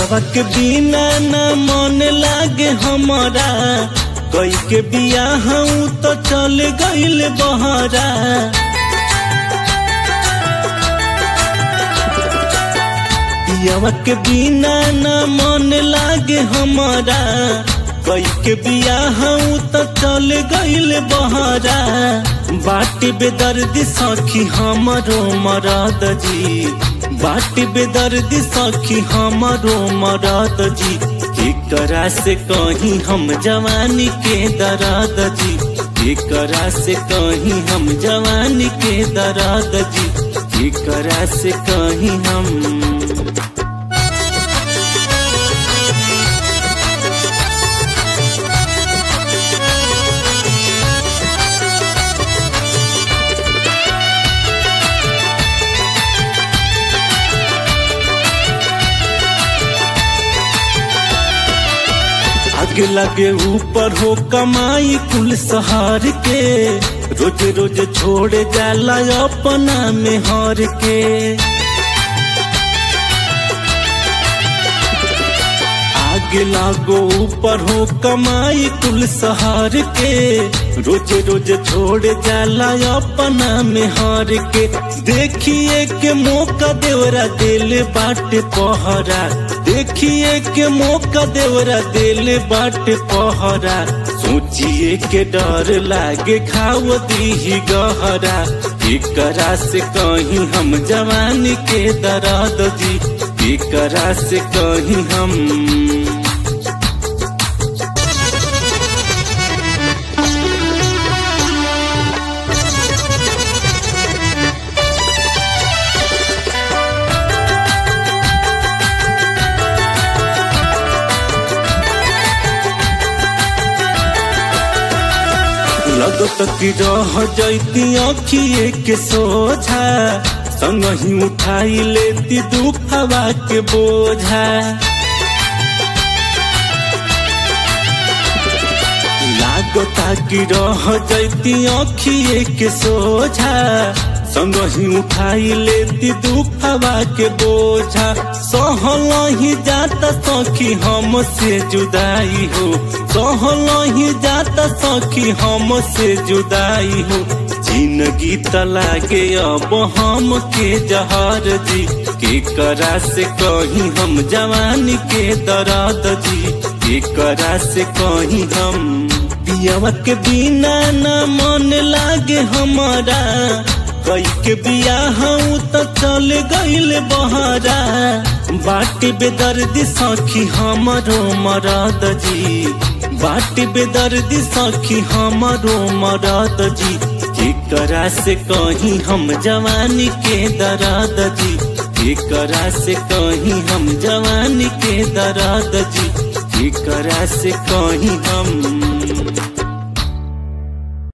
पियावा के बिना न मन लागे हमारा कई के बिया हूँ तो चल गईल बहरा पियावा के बिना न मन लागे हमारा कई के बिया हूँ तो चल गईल बहरा बाटी बेदर्दी सखी हमरो मरद जी बाटी बेदर्दी सखी हमरो मरद जी एकरा से कहीं हम जवानी के दर्द जी एकरा से कहीं हम जवानी के दर्द जी एकरा से कहीं हम आगे लगे ऊपर हो कमाई कुल सहार के रोज रोज छोड़ जाला अपना में हार के आगे लागो ऊपर हो कमाई कुल सहार के रोज रोज छोड़ जाला अपना में हार के देखिए के मौका देवरा दिल बाट पहरा देखिए के मौका देवरा दिल बाट पहरा सोचिए के डर लागे खाओ दी गहरा एकरा से कहीं हम जवानी के दर्द जी एकरा से कहीं हम लगत कि रह जैती अखिए के सोझा संग ही उठाई लेती दुखवा के बोझा लागता कि रह जैती अखिए के सोझा संग ही उठाई लेती दुखवा के बोझा सहल ही जाता सखी हमसे जुदाई हो सहल ही जाता सखी हमसे जुदाई हो जिंदगी तलागे अब हम के जहर जी के करा से कहीं हम जवानी के दर्द जी के करा से कहीं हम पियावा के बिना न मन लागे हमारा कई के बिया हूँ तो चल गईल बहरा बाटी बेदर्दी सखी हमरो मरद जी बाटी बेदर्दी सखी हमरो मरद जी एकरा से कहीं हम जवानी के दर्द जी एकरा से कहीं हम जवानी के दर्द जी एकरा से कहीं हम